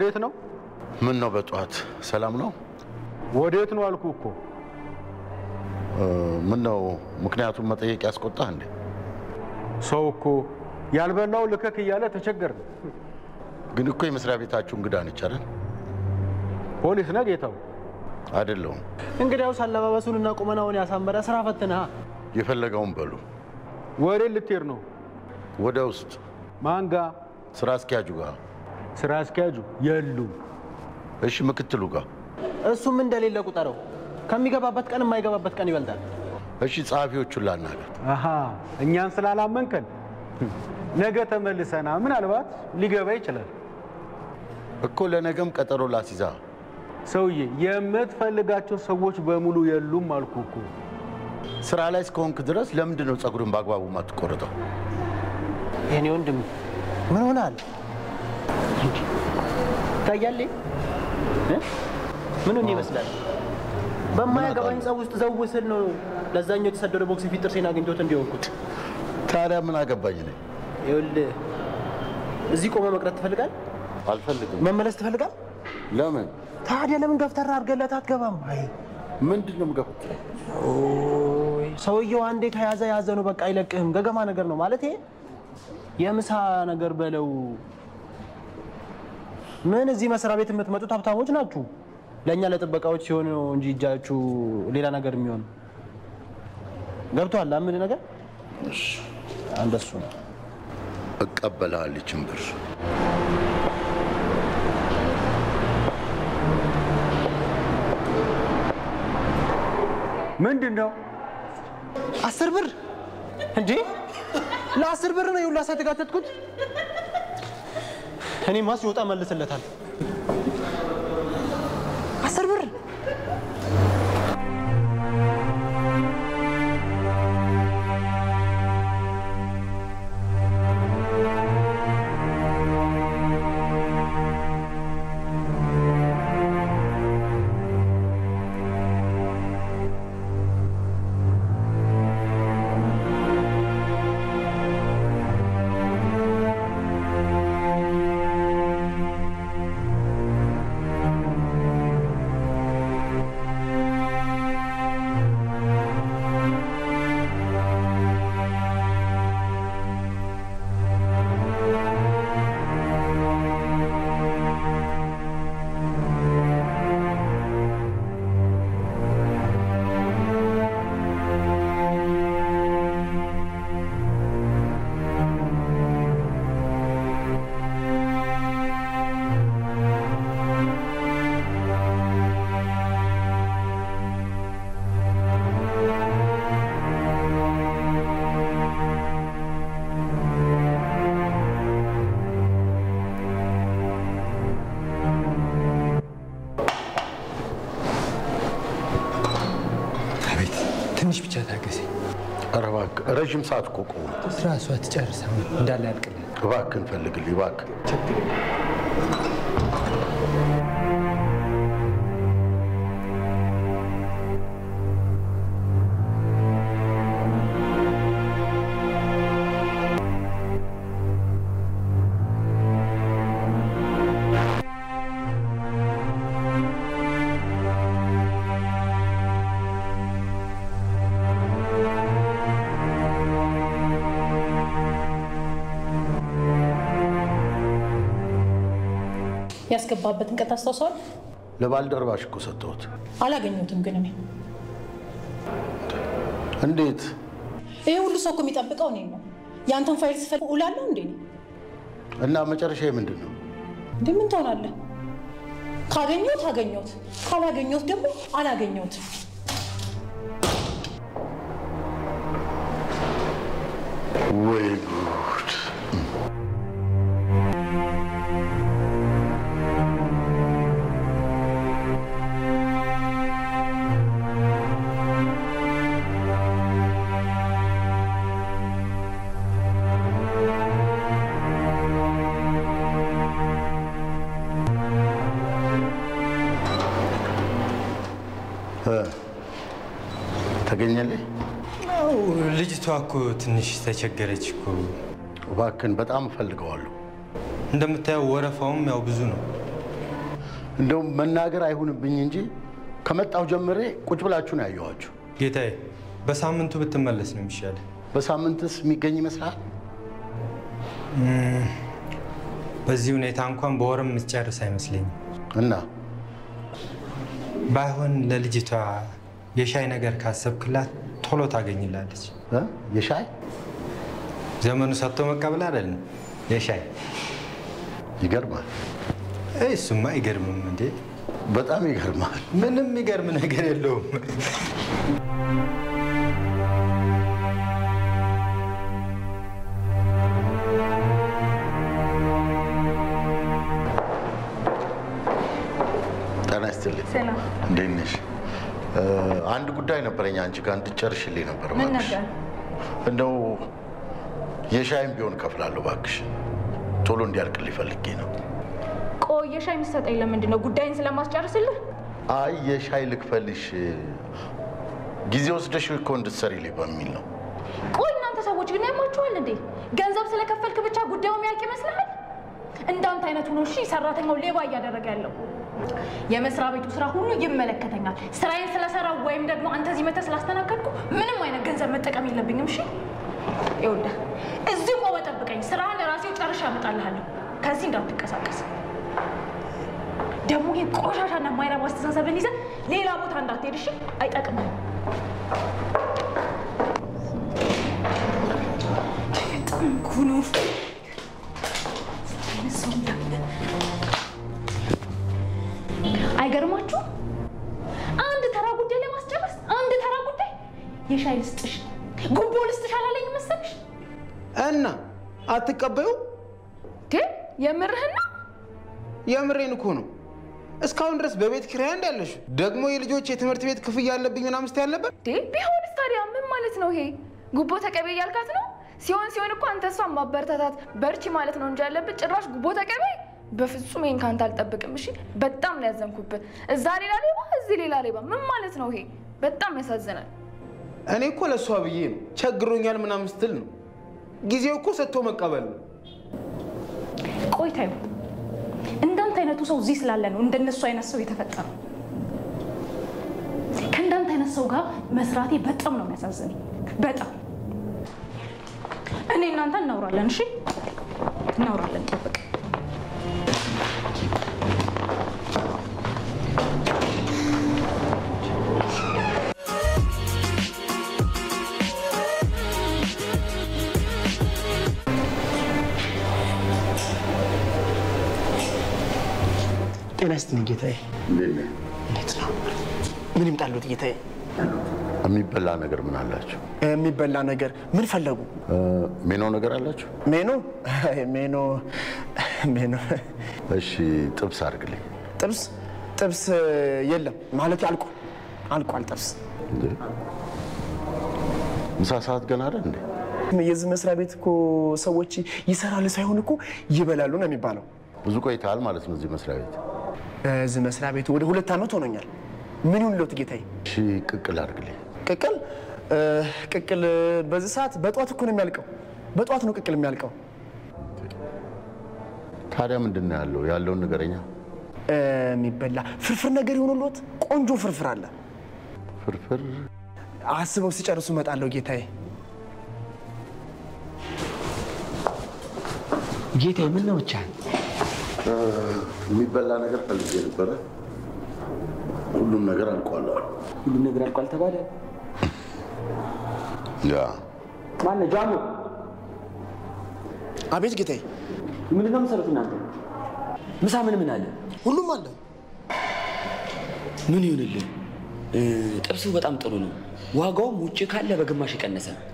ወዴት ነው? ምን ነው በጠዋት ሰላም ነው? ወዴት ነው አልኩ እኮ። ምን ነው ምክንያቱም መጠየቅ ያስቆጣህ እንዴ? ሰው እኮ ያልበላው ልከክ እያለ ተቸገርን። ግን እኮ የመስሪያ ቤታችሁ እንግዳ ነች አይደል? ፖሊስ ነህ ጌታው? አይደለሁም። እንግዲያውስ አለባበሱንና ቁመናውን ያሳመረ ስራ ፈትነህ የፈለገውን በሉ። ወዴት ልትሄድ ነው? ወደ ውስጥ ማን ጋ? ስራ አስኪያጁ ጋር። ስራ አስኪያጁ የሉም። እሺ፣ ምክትሉ ጋር። እሱም እንደሌለ ቁጠረው። ከሚገባበት ቀን የማይገባበት ቀን ይበልጣል። እሺ፣ ጸሐፊዎቹን ላናገር። አሃ እኛን ስላላመንከን ነገ ተመልሰና ምናልባት ሊገባ ይችላል። እኮ ለነገም ቀጠሮ ላሲዛ። ሰውዬ የምትፈልጋቸው ሰዎች በሙሉ የሉም አልኩ እኮ። ስራ ላይ እስከሆንክ ድረስ ለምንድን ነው ጸጉርን በአግባቡ ማትቆረጠው? የኔ ወንድም ምን ሆናል? ታያለህ? ምን ሆኜ ይመስላል? በማያገባኝ ጸብ ውስጥ ዘው ስል ነው ለዛኛው የተሰደደ ቦክስ ፊት ጥርሴን አግኝቶት እንዲሆንኩት። ታዲያ ምን አገባኝ ነኝ? ይኸውልህ እዚህ ቆመ መቅረት ትፈልጋል? አልፈልግም። መመለስ ትፈልጋል? ለምን? ታዲያ ለምን ገፍተራ አድርገለት አትገባም? አይ ምንድን ነው የምገፉት? ኦይ ሰውየው አንዴ ከያዘ ያዘ ነው፣ በቃ አይለቅህም። ገገማ ነገር ነው ማለት የምሳ ነገር በለው። ምን እዚህ መስሪያ ቤት የምትመጡት ሀብታሞች ናችሁ። ለእኛ ለጥበቃዎች ሲሆን ነው እንጂ እጃችሁ ሌላ ነገር የሚሆን ገብቶሃል? አምድ ነገር እንደሱ ነው። እቀበልሃል ይችን ብር። ምንድን ነው አስር ብር እንዴ? ለአስር ብር ነው የሁላ ሰዓት የተጋተትኩት። እኔማ ሲወጣ መልስለታል። አስር ብር አቤት ትንሽ ብቻ ታገሰኝ። ኧረ እባክህ ረዥም ሰዓት እኮ ቆሙ። ስራ እሷ ትጨርስ አሁን እንዳለ ያልቅልን። እባክህን ፈልግልኝ እባክህ። ያስገባበትን ቀን ታስታውሰዋል? ለባልደረባሽ እኮ ሰጠሁት። አላገኘሁትም ግን እኔ እንዴት? ይሄ ሁሉ ሰው እኮ የሚጠብቀው እኔን ነው። የአንተን ፋይል ስፈልግ እውላለሁ እንዴ? እኔ እና መጨረሻ ምንድን ነው? እንዴ ምን ትሆናለህ? ካገኘሁት አገኘሁት፣ ካላገኘሁት ደግሞ አላገኘሁትም። ወይ ጉድ! እ ተገኘልኝ? አዎ ልጅቷ እኮ ትንሽ ተቸገረች እኮ። እባክህን በጣም እፈልገዋለሁ። እንደምታየው ወረፋውም ያው ብዙ ነው። እንደውም መናገር አይሁንብኝ እንጂ ከመጣሁ ጀምሬ ቁጭ ብላችሁ ነው ያየኋችሁ። ጌታዬ፣ በሳምንቱ ብትመለስ ነው የሚሻለ። በሳምንትስ የሚገኝ ይመስልሃል? በዚህ ሁኔታ እንኳን በወርም የምትጨርስ አይመስለኝም። እና ባይሆን ለልጅቷ የሻይ ነገር ካሰብክላት ቶሎ ታገኝላለች። እ? የሻይ ዘመኑ ሰጥቶ መቀበል አይደለም የሻይ ይገርማል። እይ፣ እሱማ አይገርምም እንዴ? በጣም ይገርማል። ምንም የሚገርም ነገር የለውም። ጤና ይስጥልኝ። ሰላም። እንዴት ነሽ? እ፣ አንድ ጉዳይ ነበረኝ አንቺ ጋር እንድትጨርሽልኝ ነበር። ምን እባክሽ። ነበር? እንደው የሻይም ቢሆን እከፍላለሁ እባክሽ። ቶሎ እንዲያልቅልኝ ፈልጌ ነው። ቆይ የሻይ የምትሰጠኝ ለምንድን ነው? ጉዳይን ስለማስጨርስልህ? አይ የሻይ ልክፈልሽ ጊዜ ወስደሽ እኮ እንድትሰሪልኝ በሚል ነው። ቆይ እናንተ ሰዎች ግን ያማችኋል እንዴ? ገንዘብ ስለከፈልክ ብቻ ጉዳዩ የሚያልቅ ይመስልሃል? እንዳንተ አይነቱ ነው እሺ ሰራተኛው ሌባ እያደረገ ያለው። የመስሪያ ቤቱ ስራ ሁሉ ይመለከተኛል። ስራዬን ስለሰራው ወይም ደግሞ አንተ እዚህ መተህ ስላስተናገድኩ ምንም አይነት ገንዘብ መጠቀም የለብኝም። እሺ ይኸውልህ፣ እዚህ ቆመ ጠብቀኝ። ስራህን ራሴው ጨርሼ አመጣልሃለሁ። ከዚህ እንዳትንቀሳቀስ። ደግሞ ይህ ቆሻሻና ማይረባ አስተሳሰብን ይዘህ ሌላ ቦታ እንዳትሄድ እሺ። አይጠቅምም። ጥንኩኑ አይገርማችሁ? አንድ ተራ ጉዳይ ለማስጨረስ አንድ ተራ ጉዳይ የሻይ ልስጥሽ፣ ጉቦ ልስጥሽ አላለኝ መሰልሽ? እና አትቀበዩ? ግን የምርህን ነው? የምሬን እኮ ነው። እስካሁን ድረስ በቤት ኪራይ እንዳለሽ ደግሞ የልጆች የትምህርት ቤት ክፍያ አለብኝ ምናምን ስትይ አልነበር? እንዴ ቢሆንስ ታዲያ ምን ማለት ነው ይሄ? ጉቦ ተቀበይ ያልካት ነው? ሲሆን ሲሆን እኮ አንተ እሷን ማበረታታት በርቺ ማለት ነው እንጂ ያለብህ ጭራሽ ጉቦ ተቀበይ። በፍጹም ይሄን ካንተ አልጠብቅም። እሺ በጣም ነው ያዘንኩብህ። እዛ ሌላ ሌባ፣ እዚህ ሌላ ሌባ። ምን ማለት ነው ይሄ? በጣም ያሳዝናል። እኔ እኮ ለእሷ ብዬ ነው ቸግሮኛል ምናምን ስትል ነው። ጊዜው እኮ ሰጥቶ መቀበል ነው። ቆይታ እንዳንተ አይነቱ ሰው እዚህ ስላለ ነው እንደነሱ አይነት ሰው የተፈጠረው። ከእንዳንተ አይነት ሰው ጋር መስራቴ በጣም ነው የሚያሳዝነኝ። በጣም እኔ እናንተ እናውራለን። እሺ እናውራለን። ጠብቅ። ጤና ይስጥልኝ ጌታዬ። እንዴት ነህ? እንዴት ነው? ምን ይምጣሉት ጌታዬ? የሚበላ ነገር ምን አላችሁ? የሚበላ ነገር ምን ፈለጉ? እ፣ ሜኖ ነገር አላችሁ? ሜኖ አይ፣ ሜኖ ሜኖ እሺ ጥብስ አድርግልኝ። ጥብስ ጥብስ የለም ማለት አልቋል አልቋል ጥብስ እንዴ ምሳ ሰዓት ገና አይደል እንዴ? የዚህ መስሪያ ቤት እኮ ሰዎች ይሰራሉ ሳይሆን እኮ ይበላሉ ነው የሚባለው ብዙ ቆይተሃል ማለት ነው እዚህ መስሪያ ቤት። እዚህ መስሪያ ቤት ወደ ሁለት ዓመት ሆኖኛል ምን ይሁን ለት ጌታዬ እሺ ቅቅል አድርግልኝ። ቅቅል እ፣ ቅቅል በዚህ ሰዓት በጠዋት እኮ ነው የሚያልቀው በጠዋት ነው ቅቅል የሚያልቀው ታዲያ ምንድን ነው ያለው? ያለውን ንገረኛ። እ፣ የሚበላ ፍርፍር ነገር የሆኑለት ቆንጆ ፍርፍር አለ ፍርፍር አስበው ሲጨርሱ እመጣለሁ ጌታዬ ጌታዬ ምን ነው ብቻ የሚበላ ነገር ፈልጌ ነበረ። ሁሉም ነገር አልቋል አሉ። ሁሉም ነገር አልቋል ተባለ። ያ ማነው ጃሙ? አቤት ጌታዬ ምንድን ነው የምትሰሩት እናንተ? ምሳ ምን ምን አለ? ሁሉም አለ ምን ይሁንልህ? እ፣ ጥብሱ በጣም ጥሩ ነው። ዋጋውም ውጭ ካለ በግማሽ የቀነሰ ነው።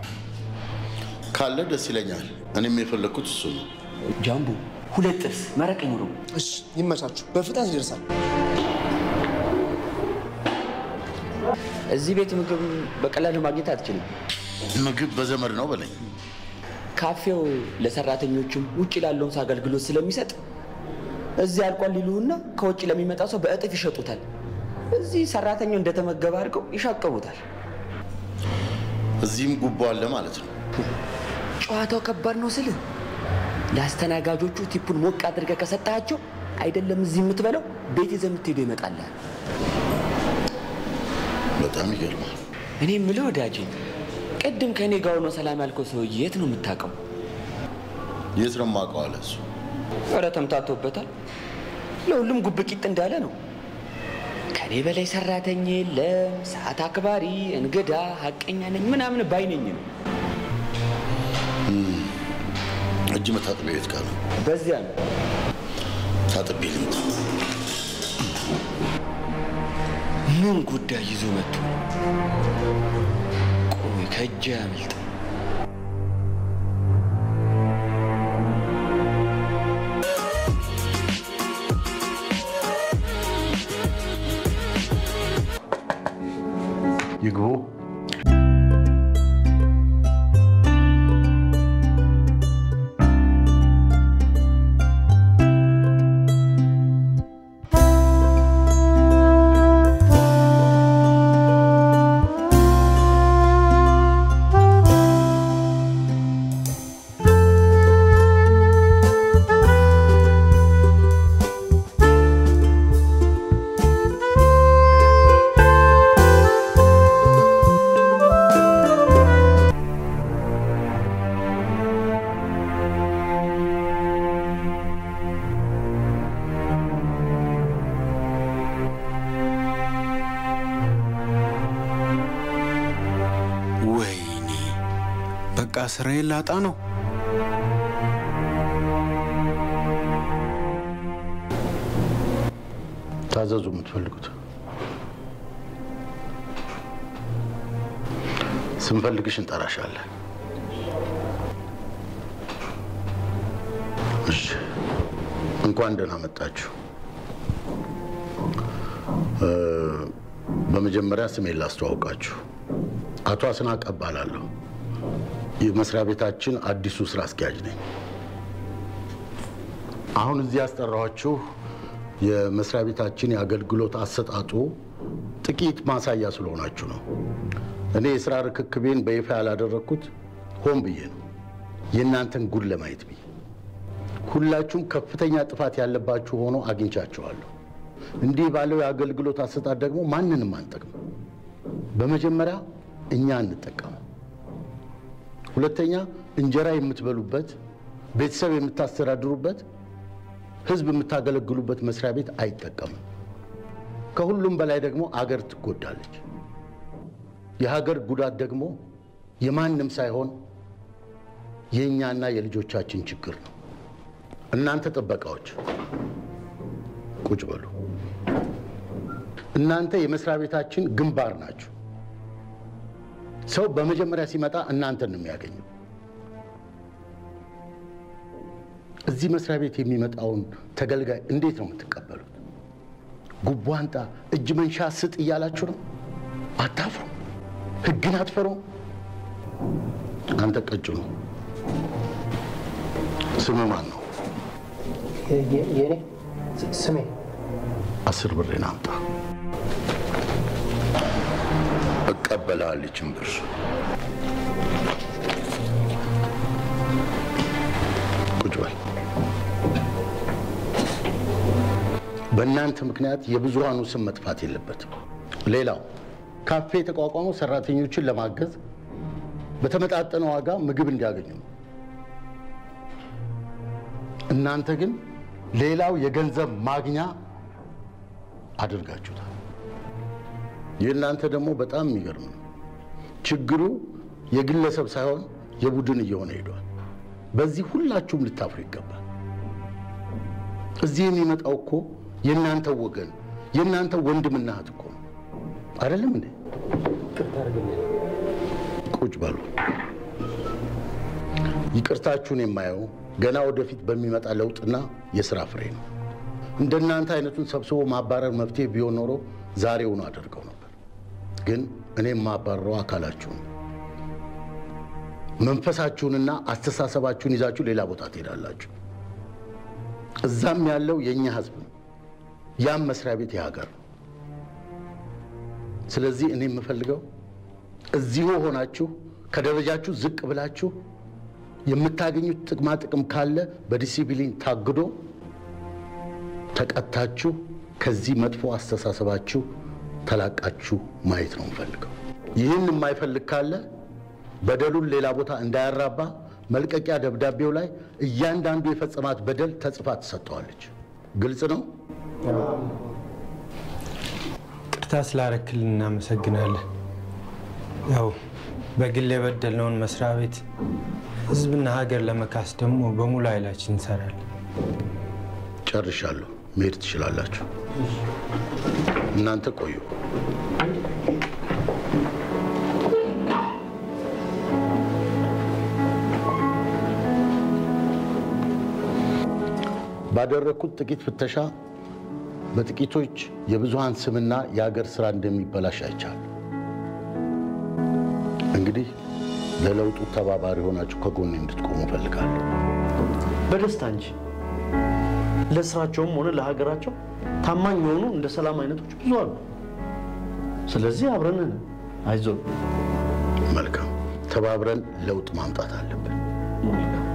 ካለ ደስ ይለኛል። እኔም የፈለግኩት እሱ ነው። ጃምቡ ሁለት ጥብስ መረቅ ይኑረው። እሺ ይመቻችሁ በፍጥነት ይደርሳል እዚህ ቤት ምግብ በቀላሉ ማግኘት አትችልም። ምግብ በዘመድ ነው በለኝ። ካፌው ለሰራተኞቹም ውጭ ላለውም ሰው አገልግሎት ስለሚሰጥ እዚህ አልቋል ሊሉህና ከውጭ ለሚመጣ ሰው በእጥፍ ይሸጡታል። እዚህ ሰራተኛው እንደተመገበ አድርገው ይሻቀቡታል። እዚህም ጉቦ አለ ማለት ነው። ጨዋታው ከባድ ነው ስልህ ለአስተናጋጆቹ ቲፑን ሞቅ አድርገህ ከሰጣቸው አይደለም እዚህ የምትበላው ቤት ይዘህ የምትሄደው ይመጣልሃል። በጣም ይገርማል። እኔ የምልህ ወዳጄ፣ ቅድም ከእኔ ጋር ሆኖ ሰላም ያልከው ሰውዬ የት ነው የምታውቀው? የት ነው የማውቀው አለ እሱ። ኧረ ተምታቶበታል። ለሁሉም ጉብቂጥ እንዳለ ነው። ከኔ በላይ ሰራተኛ የለም፣ ሰዓት አክባሪ፣ እንግዳ፣ ሀቀኛ ነኝ ምናምን ባይነኝ ነው። እጅ መታጠቢያ ቤት ጋር ነው። በዚያ ነው ታጥቤ ልምጣ። ምን ጉዳይ ይዞ መጥቶ ቆይ ከእጅ ያመልጥ ይግቡ። ወይኔ በቃ ስራዬን ላጣ ነው። ታዘዙ የምትፈልጉት። ስንፈልግሽ እንጠራሻለን። እሺ፣ እንኳን ደህና መጣችሁ። እ፣ በመጀመሪያ ስሜን ላስተዋውቃችሁ። አቶ አስናቀ እባላለሁ። የመስሪያ ቤታችን አዲሱ ስራ አስኪያጅ ነኝ። አሁን እዚህ ያስጠራኋችሁ የመስሪያ ቤታችን የአገልግሎት አሰጣጡ ጥቂት ማሳያ ስለሆናችሁ ነው። እኔ የስራ ርክክቤን በይፋ ያላደረግኩት ሆን ብዬ ነው፣ የእናንተን ጉድ ለማየት ብዬ። ሁላችሁም ከፍተኛ ጥፋት ያለባችሁ ሆኖ አግኝቻችኋለሁ። እንዲህ ባለው የአገልግሎት አሰጣጥ ደግሞ ማንንም አንጠቅም። በመጀመሪያ እኛ እንጠቀም፣ ሁለተኛ እንጀራ የምትበሉበት፣ ቤተሰብ የምታስተዳድሩበት፣ ህዝብ የምታገለግሉበት መስሪያ ቤት አይጠቀምም። ከሁሉም በላይ ደግሞ አገር ትጎዳለች። የሀገር ጉዳት ደግሞ የማንም ሳይሆን የእኛና የልጆቻችን ችግር ነው። እናንተ ጥበቃዎች ቁጭ በሉ። እናንተ የመስሪያ ቤታችን ግንባር ናችሁ። ሰው በመጀመሪያ ሲመጣ እናንተን ነው የሚያገኘው። እዚህ መስሪያ ቤት የሚመጣውን ተገልጋይ እንዴት ነው የምትቀበሉት? ጉቦ አንጣ፣ እጅ መንሻ ስጥ እያላችሁ ነው? አታፍሩ? ህግን አትፈሩ? አንተ ቀጭኑ ስም ማን ነው? የኔ ስሜ አስር ብሬን አምጣ። እቀበልሃለሁ ይህችን ብር። ቁጭ በል። በእናንተ ምክንያት የብዙሃኑ ስም መጥፋት የለበትም። ሌላው ካፌ የተቋቋመው ሰራተኞችን ለማገዝ በተመጣጠነ ዋጋ ምግብ እንዲያገኙ ነው። እናንተ ግን ሌላው የገንዘብ ማግኛ አድርጋችሁታል። የእናንተ ደግሞ በጣም የሚገርም ነው። ችግሩ የግለሰብ ሳይሆን የቡድን እየሆነ ሄዷል። በዚህ ሁላችሁም ልታፍሩ ይገባል። እዚህ የሚመጣው እኮ የእናንተ ወገን የእናንተ ወንድምና እህት እኮ ነው። አይደለም እንዴ? ቁጭ በሉ። ይቅርታችሁን የማየው ገና ወደፊት በሚመጣ ለውጥና የስራ ፍሬ ነው። እንደናንተ አይነቱን ሰብስቦ ማባረር መፍትሄ ቢሆን ኖሮ ዛሬውኑ አደርገው ነበር። ግን እኔ የማባረረው አካላችሁን፣ መንፈሳችሁንና አስተሳሰባችሁን ይዛችሁ ሌላ ቦታ ትሄዳላችሁ። እዛም ያለው የእኛ ህዝብ ነው። ያም መስሪያ ቤት የሀገር ነው። ስለዚህ እኔ የምፈልገው እዚሁ ሆናችሁ ከደረጃችሁ ዝቅ ብላችሁ የምታገኙት ጥቅማ ጥቅም ካለ በዲሲፕሊን ታግዶ ተቀታችሁ ከዚህ መጥፎ አስተሳሰባችሁ ተላቃችሁ ማየት ነው የምፈልገው። ይህን የማይፈልግ ካለ በደሉን ሌላ ቦታ እንዳያራባ መልቀቂያ ደብዳቤው ላይ እያንዳንዱ የፈጸማት በደል ተጽፋ ትሰጠዋለች። ግልጽ ነው። ቅርታ ስላረክልን እናመሰግናለን። ያው በግል የበደልነውን መስሪያ ቤት ህዝብና ሀገር ለመካስ ደግሞ በሙሉ ኃይላችን እንሰራለን። ጨርሻለሁ። መሄድ ትችላላችሁ። እናንተ ቆዩ። ባደረግኩት ጥቂት ፍተሻ በጥቂቶች የብዙሃን ስምና የሀገር ስራ እንደሚበላሽ አይቻል። እንግዲህ ለለውጡ ተባባሪ ሆናችሁ ከጎኔ እንድትቆሙ እፈልጋለሁ። በደስታ እንጂ ለስራቸውም ሆነ ለሀገራቸው ታማኝ የሆኑ እንደ ሰላም አይነቶች ብዙ አሉ። ስለዚህ አብረን ነን። አይዞን። መልካም፣ ተባብረን ለውጥ ማምጣት አለብን።